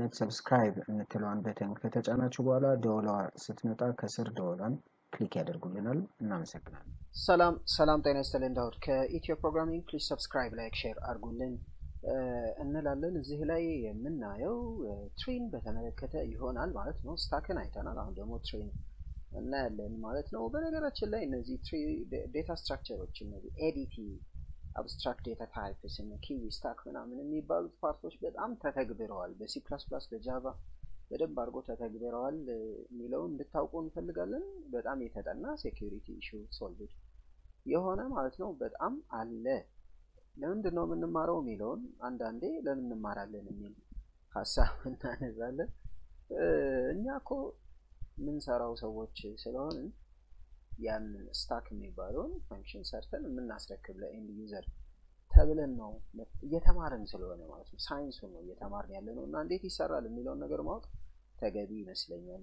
በማየት ሰብስክራይብ የምትለዋን በተን ከተጫናችሁ በኋላ ደወሏ ስትመጣ ከስር ደወሏን ክሊክ ያደርጉልናል። እናመሰግናለን። ሰላም ሰላም፣ ጤና ይስጥልን። ዳውድ ከኢትዮ ፕሮግራሚንግ ፕሊዝ ሰብስክራይብ፣ ላይክ፣ ሼር አድርጉልን እንላለን። እዚህ ላይ የምናየው ትሪን በተመለከተ ይሆናል ማለት ነው። ስታክን አይተናል። አሁን ደግሞ ትሪን እናያለን ማለት ነው። በነገራችን ላይ እነዚህ ትሪ ዴታ ስትራክቸሮች እነዚህ ኤዲቲ አብስትራክት ዴታ ታይፕስ እነ ኪዊ ስታክ ምናምን የሚባሉት ፓርቶች በጣም ተተግብረዋል። በሲ ፕላስ ፕላስ በጃቫ በደንብ አድርጎ ተተግብረዋል የሚለውን እንድታውቁ እንፈልጋለን። በጣም የተጠና ሴኪሪቲ ኢሹ ሶልቭድ የሆነ ማለት ነው። በጣም አለ። ለምንድን ነው የምንማረው የሚለውን አንዳንዴ ለምን እንማራለን የሚል ሀሳብ እናነዛለን። እኛ እኮ የምንሰራው ሰዎች ስለሆንን ያን ስታክ የሚባለውን ፈንክሽን ሰርተን የምናስረክብ ለኤንድ ዩዘር ተብለን ነው እየተማርን ስለሆነ ማለት ነው። ሳይንሱን ነው እየተማርን ያለ ነው እና እንዴት ይሰራል የሚለውን ነገር ማወቅ ተገቢ ይመስለኛል።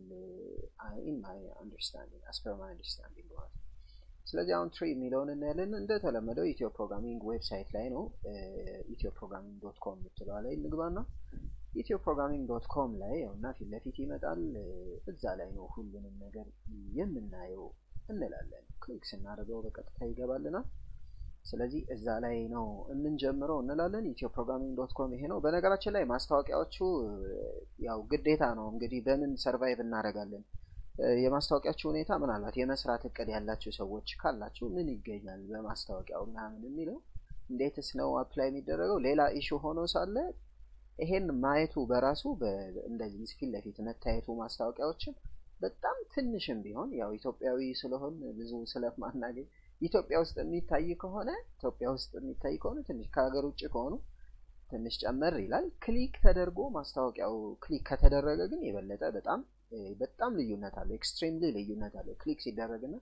ኢን ማይ አንደርስታንዲንግ አስ ፐር ማይ አንደርስታንዲንግ ማለት ነው። ስለዚህ አሁን ትሪ የሚለውን እናያለን። እንደተለመደው ኢትዮ ፕሮግራሚንግ ዌብሳይት ላይ ነው። ኢትዮ ፕሮግራሚንግ ዶት ኮም የምትለዋ ላይ እንግባና ኢትዮ ፕሮግራሚንግ ዶት ኮም ላይ እና ፊት ለፊት ይመጣል። እዛ ላይ ነው ሁሉንም ነገር የምናየው እንላለን። ክሊክ ስናደርገው በቀጥታ ይገባልናል። ስለዚህ እዛ ላይ ነው የምንጀምረው እንላለን። ኢትዮ ፕሮግራሚንግ ዶት ኮም ይሄ ነው። በነገራችን ላይ ማስታወቂያዎቹ ያው ግዴታ ነው እንግዲህ በምን ሰርቫይቭ እናደርጋለን። የማስታወቂያችሁ ሁኔታ ምናልባት የመስራት እቅድ ያላችሁ ሰዎች ካላችሁ ምን ይገኛል በማስታወቂያው ምናምን የሚለው እንዴትስ ነው አፕላይ የሚደረገው ሌላ ኢሹ ሆኖ ሳለ ይሄን ማየቱ በራሱ እንደዚህ ፊት ለፊት መታየቱ ማስታወቂያዎችን በጣም ትንሽም ቢሆን ያው ኢትዮጵያዊ ስለሆን ብዙ ስለማናገኝ ኢትዮጵያ ውስጥ የሚታይ ከሆነ ኢትዮጵያ ውስጥ የሚታይ ከሆነ ትንሽ ከሀገር ውጭ ከሆኑ ትንሽ ጨመር ይላል። ክሊክ ተደርጎ ማስታወቂያው ክሊክ ከተደረገ ግን የበለጠ በጣም በጣም ልዩነት አለው። ኤክስትሪምሊ ልዩነት አለው ክሊክ ሲደረግና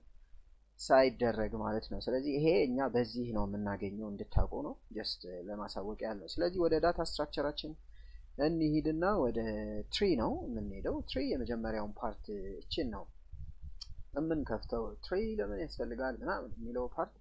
ሳይደረግ ማለት ነው። ስለዚህ ይሄ እኛ በዚህ ነው የምናገኘው እንድታውቁ ነው፣ ጀስት ለማሳወቅ ያህል ነው። ስለዚህ ወደ ዳታ ስትራክቸራችን እንሂድና ወደ ትሪ ነው የምንሄደው። ትሪ የመጀመሪያውን ፓርት እችን ነው የምንከፍተው። ትሪ ለምን ያስፈልጋል ምናምን የሚለው ፓርት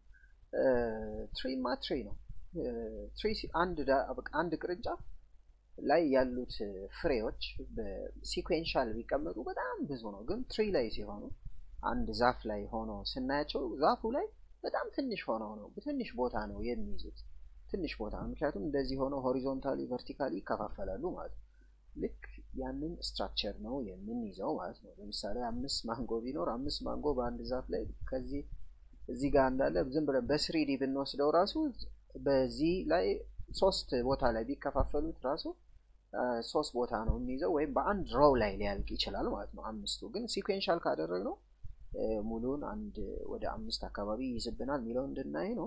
ትሪማ ትሪ ነው። ትሪ አንድ ቅርንጫፍ ላይ ያሉት ፍሬዎች በሲኩዌንሻል ቢቀመጡ በጣም ብዙ ነው። ግን ትሪ ላይ ሲሆኑ አንድ ዛፍ ላይ ሆኖ ስናያቸው ዛፉ ላይ በጣም ትንሽ ሆነው ነው ትንሽ ቦታ ነው የሚይዙት ትንሽ ቦታ ነው። ምክንያቱም እንደዚህ ሆነው ሆሪዞንታሊ ቨርቲካሊ ይከፋፈላሉ ማለት ነው። ልክ ያንን ስትራክቸር ነው የምንይዘው ማለት ነው። ለምሳሌ አምስት ማንጎ ቢኖር አምስት ማንጎ በአንድ ዛፍ ላይ ከዚህ እዚህ ጋር እንዳለ ዝም ብለን በስሪዲ ብንወስደው ራሱ በዚህ ላይ ሶስት ቦታ ላይ ቢከፋፈሉት ራሱ ሶስት ቦታ ነው የሚይዘው ወይም በአንድ ሮው ላይ ሊያልቅ ይችላል ማለት ነው። አምስቱ ግን ሲኩዌንሻል ካደረግነው ሙሉን አንድ ወደ አምስት አካባቢ ይይዝብናል የሚለው እንድናይ ነው።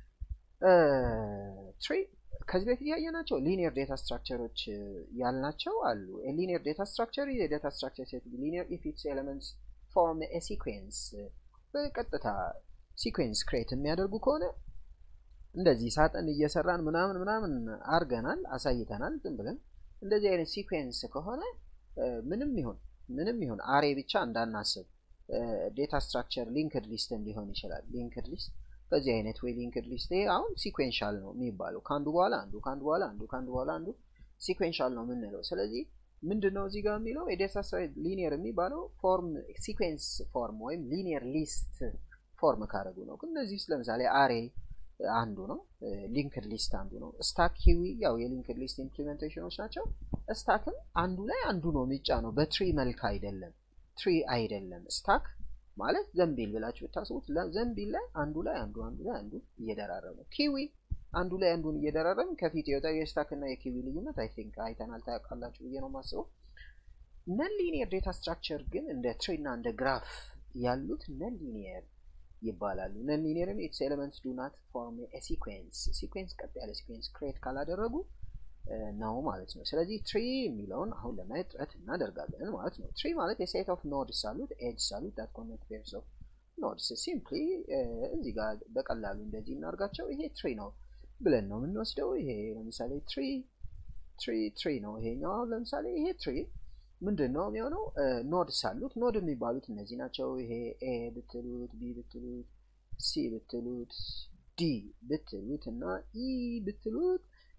ትሪ ከዚህ በፊት ያየናቸው ሊኒየር ዴታ ስትራክቸሮች ያልናቸው አሉ። ሊኒየር ዴታ ስትራክቸር የዴታ ስትራክቸር ሴት ሊኒየር ኢፍ ኢትስ ኤሌመንትስ ፎርም ኤ ሲኩዌንስ በቀጥታ ሲኩዌንስ ክሬት የሚያደርጉ ከሆነ እንደዚህ ሳጥን እየሰራን ምናምን ምናምን አርገናል አሳይተናል። ዝም ብለን እንደዚህ አይነት ሲኩዌንስ ከሆነ ምንም ይሁን ምንም ይሁን አሬ ብቻ እንዳናስብ ዴታ ስትራክቸር ሊንክድ ሊስትም ሊሆን ይችላል። ሊንክድ ሊስት በዚህ አይነት ወይ ሊንክድ ሊስት ይሄ አሁን ሲኩዌንሻል ነው የሚባለው ከአንዱ በኋላ አንዱ ከአንዱ በኋላ አንዱ ከአንዱ በኋላ አንዱ ሲኩዌንሻል ነው የምንለው። ስለዚህ ምንድን ነው እዚህ ጋር የሚለው የዴታ ስትራክቸር ሊኒየር የሚባለው ፎርም ሲኩዌንስ ፎርም ወይም ሊኒየር ሊስት ፎርም ካደረጉ ነው። ግን እነዚህ ውስጥ ለምሳሌ አሬ አንዱ ነው። ሊንክድ ሊስት አንዱ ነው። ስታክ ኪዊ ያው የሊንክድ ሊስት ኢምፕሊሜንቴሽኖች ናቸው። ስታክም አንዱ ላይ አንዱ ነው የሚጫነው በትሪ መልክ አይደለም። ትሪ አይደለም። ስታክ ማለት ዘንቢል ብላችሁ ብታስቡት ዘንቢል ላይ አንዱ ላይ አንዱ አንዱ ላይ አንዱ እየደራረበ ኪዊ አንዱ ላይ አንዱን እየደራረብን ከፊት የወጣው የስታክ እና የኪዊ ልዩነት አይ ቲንክ አይተናል ታውቃላችሁ ብዬ ነው የማስበው። ነን ሊኒየር ዴታ ስትራክቸር ግን እንደ ትሪ እና እንደ ግራፍ ያሉት ነን ሊኒየር ይባላሉ። ነን ሊኒየርን ኢትስ ኤሌመንትስ ዱ ናት ፎርም ኤ ሲኩዌንስ ሲኩዌንስ ቀጥ ያለ ሲኩዌንስ ክሬት ካላደረጉ ነው ማለት ነው። ስለዚህ ትሪ የሚለውን አሁን ለማየት ጥረት እናደርጋለን ማለት ነው። ትሪ ማለት የሴት ኦፍ ኖድስ አሉት ኤጅስ አሉት ዳት ኮኔክት ፔርስ ኦፍ ኖድስ ሲምፕሊ እዚህ ጋር በቀላሉ እንደዚህ እናርጋቸው። ይሄ ትሪ ነው ብለን ነው የምንወስደው። ይሄ ለምሳሌ ትሪ ትሪ ትሪ ነው ይሄኛው። አሁን ለምሳሌ ይሄ ትሪ ምንድን ነው የሚሆነው? ኖድስ አሉት። ኖድ የሚባሉት እነዚህ ናቸው። ይሄ ኤ ብትሉት፣ ቢ ብትሉት፣ ሲ ብትሉት፣ ዲ ብትሉት እና ኢ ብትሉት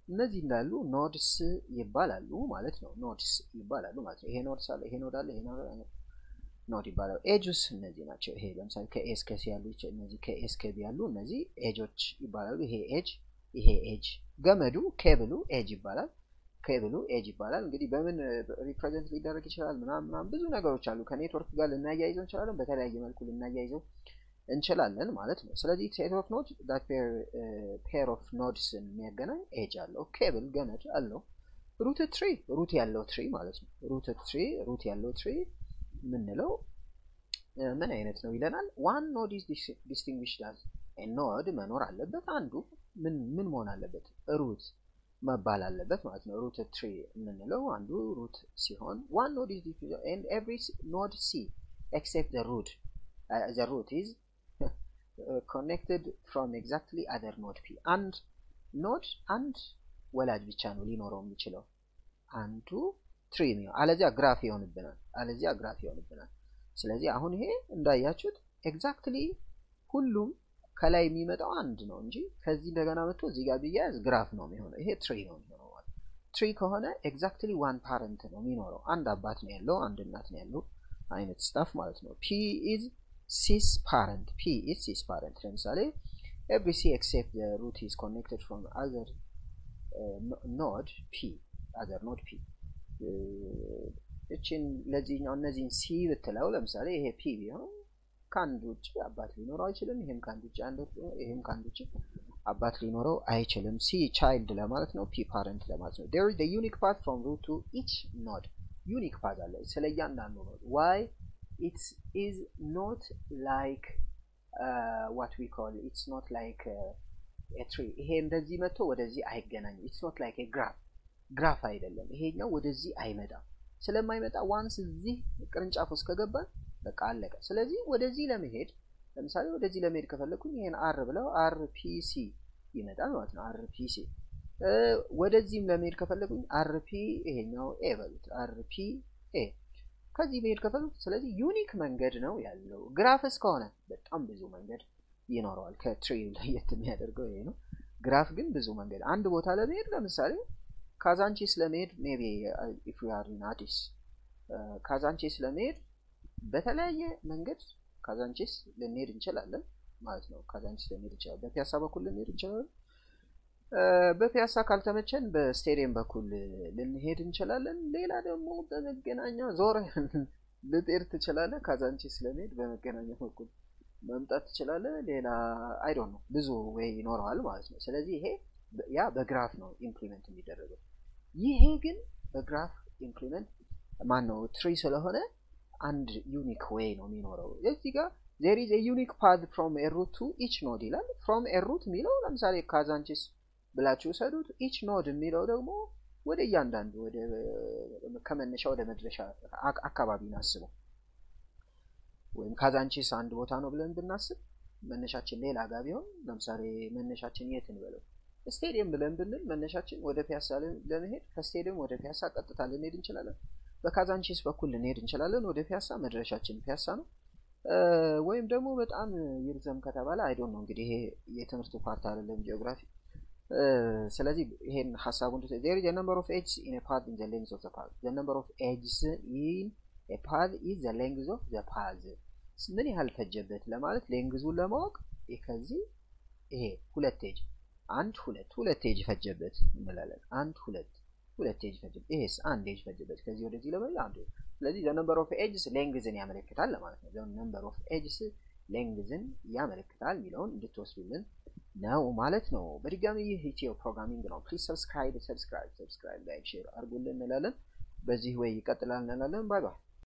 እነዚህ እንዳሉ ኖድስ ይባላሉ ማለት ነው። ኖድስ ይባላሉ ማለት ነው። ይሄ ኖድ አለ፣ ይሄ ኖድ አለ፣ ይሄ ኖድ ይባላሉ። ኤጁስ እነዚህ ናቸው። ይሄ ለምሳሌ ከኤስ ከሲ ያሉ እነዚህ ከኤስ ከቢ ያሉ እነዚህ ኤጆች ይባላሉ። ይሄ ኤጅ፣ ይሄ ኤጅ። ገመዱ ኬብሉ ኤጅ ይባላል። ኬብሉ ኤጅ ይባላል። እንግዲህ በምን ሪፕሬዘንት ሊደረግ ይችላል? ምናምን ምናምን ብዙ ነገሮች አሉ። ከኔትወርክ ጋር ልናያይዘው እንችላለን። በተለያየ መልኩ ልናያይዘው እንችላለን ማለት ነው። ስለዚህ ሴት ኦፍ ኖድ ዳት ፔር ኦፍ ኖድስን የሚያገናኝ ኤጅ አለው። ኬብል ገመድ አለው። ሩት ትሪ ሩት ያለው ትሪ ማለት ነው። ሩት ትሪ ሩት ያለው ትሪ የምንለው ምን አይነት ነው ይለናል። ዋን ኖድ ኢዝ ዲስቲንግዊሽድ አዝ ኖድ መኖር አለበት። አንዱ ምን ምን መሆን አለበት? ሩት መባል አለበት ማለት ነው። ሩት ትሪ የምንለው አንዱ ሩት ሲሆን ዋን ኖድ ኢዝ ኤንድ ኤቭሪ ኖድ ሲ ኤክሴፕት ዘ ሩት ዘ ሩት ኢዝ ኮኔክትድ ፍሮም ኤግዛክትሊ አደር ኖድ ፒ አንድ ኖድ አንድ ወላጅ ብቻ ነው ሊኖረው የሚችለው አንዱ ትሪ ነው። አለዚያ ግራፍ ይሆንብናል። አለዚያ ግራፍ ይሆንብናል። ስለዚህ አሁን ይሄ እንዳያችሁት ኤግዛክትሊ ሁሉም ከላይ የሚመጣው አንድ ነው እንጂ ከዚህ እንደገና መጥቶ እዚህ ጋር ቢያያዝ ግራፍ ነው የሚሆነው። ይሄ ትሪ ነው የሚሆነው ማለት ትሪ ከሆነ ኤግዛክትሊ ዋን ፓረንት ነው የሚኖረው። አንድ አባት ነው ያለው፣ አንድ እናት ነው ያለው አይነት ስታፍ ማለት ነው። ፒ ኢዝ ሲስ ፓረንት ፒ ኢዝ ሲስ ፓረንት ለምሳሌ ኤቭሪ ሲ ኤክሴፕት ሩት ኢዝ ኮኔክትድ ፍሮም አዘር ኖድ ፒ አዘር ኖድ ፒ እችን ለዚህኛው እነዚህን ሲ ብትለው ለምሳሌ ይሄ ፒ ቢሆን ከአንድ ውጭ አባት ሊኖረው አይችልም። ይሄም ከአንድ ውጭ አንድ ይሄም ከአንድ ውጭ አባት ሊኖረው አይችልም። ሲ ቻይልድ ለማለት ነው። ፒ ፓረንት ለማለት ነው። ዴር ኢዝ ዩኒክ ፓት ፍሮም ሩት ቱ ኢች ኖድ ዩኒክ ፓዝ አለ ስለ እያንዳንዱ ኖድ ዋይ ኢትስ ኢዝ ኖት ላይክ ዋት ዊ ኮል ኢትስ ኖት ላይክ ትሪ ይሄ እንደዚህ መጥቶ ወደዚህ አይገናኝም ኢትስ ኖት ላይክ ግራፍ ግራፍ አይደለም ይሄኛው ወደዚህ አይመጣም ስለማይመጣ ዋንስ እዚህ ቅርንጫፍ ውስጥ ከገባን በቃ አለቀ ስለዚህ ወደዚህ ለመሄድ ለምሳሌ ወደዚህ ለመሄድ ከፈለግኩኝ ይሄን አር ብለው አር ፒሲ ይመጣል ማለት ነው አር ፒሲ ወደዚህም ለመሄድ ከፈለጉኝ አርፒ ይሄኛው ኤ በሉት አርፒ ኤ ከዚህ መሄድ ከፈለጉ ስለዚህ ዩኒክ መንገድ ነው ያለው ግራፍ እስከሆነ በጣም ብዙ መንገድ ይኖረዋል ከትሪ ለየት የሚያደርገው ይሄ ነው ግራፍ ግን ብዙ መንገድ አንድ ቦታ ለመሄድ ለምሳሌ ካዛንቺስ ለመሄድ ሜቢ ኢፍ ዩ አር ኢን አዲስ ካዛንቺስ ለመሄድ በተለያየ መንገድ ካዛንቺስ ልንሄድ እንችላለን ማለት ነው ካዛንቺስ ልንሄድ እንችላለን በፒያሳ በኩል ልንሄድ እንችላለን በፒያሳ ካልተመቸን በስቴዲየም በኩል ልንሄድ እንችላለን። ሌላ ደግሞ በመገናኛ ዞር ልትሄድ ትችላለህ። ካዛንቺስ ለመሄድ በመገናኛ በኩል መምጣት ትችላለህ። ሌላ አይዶን ነው ብዙ ወይ ይኖረዋል ማለት ነው። ስለዚህ ይሄ ያ በግራፍ ነው ኢምፕሊመንት የሚደረገው። ይሄ ግን በግራፍ ኢምፕሊመንት ማን ነው ትሪ ስለሆነ አንድ ዩኒክ ዌይ ነው የሚኖረው። እዚህ ጋር ዜር ኢዝ ዩኒክ ፓዝ ፍሮም ኤሩት ቱ ኢች ኖድ ይላል። ፍሮም ኤሩት የሚለው ለምሳሌ ካዛንቺስ ብላችሁ ውሰዱት። ኢች ኖድ የሚለው ደግሞ ወደ እያንዳንዱ ወደ ከመነሻ ወደ መድረሻ አካባቢን አስበው። ወይም ካዛንቺስ አንድ ቦታ ነው ብለን ብናስብ መነሻችን ሌላ ጋር ቢሆን ለምሳሌ መነሻችን የት እንበለው ስቴዲየም ብለን ብንል መነሻችን ወደ ፒያሳ ለመሄድ ከስቴዲየም ወደ ፒያሳ ቀጥታ ልንሄድ እንችላለን። በካዛንቺስ በኩል ልንሄድ እንችላለን ወደ ፒያሳ። መድረሻችን ፒያሳ ነው። ወይም ደግሞ በጣም ይርዘም ከተባለ አይዶን ነው እንግዲህ ይሄ የትምህርቱ ፓርት አይደለም ጂኦግራፊ ስለዚህ ይሄን ሀሳቡን there is a number of edges in a path in the length of the path the number of edges in a path is the length of the path ምን ያህል ፈጀበት ለማለት ሌንግዙን ለማወቅ ከዚህ ይሄ ሁለት ኤጅ አንድ ሁለት ሁለት ኤጅ ፈጀበት እንላለን አንድ ሁለት ሁለት ኤጅ ፈጀበት ይሄስ አንድ ኤጅ ፈጀበት ከዚህ ወደዚህ ለመሄድ አንድ ስለዚህ the number of edges ሌንግዝን ያመለክታል ለማለት ነው the number of edges ሌንግዝን ያመለክታል የሚለውን እንድትወስዱልን ነው ማለት ነው። በድጋሚ ይህ ኢትዮ ፕሮግራሚንግ ነው። ፕሊዝ ሰብስክራይብ ሰብስክራይብ ሰብስክራይብ ላይክ ሼር አድርጉልን እንላለን። በዚህ ወይ ይቀጥላል እንላለን። ባይ ባይ።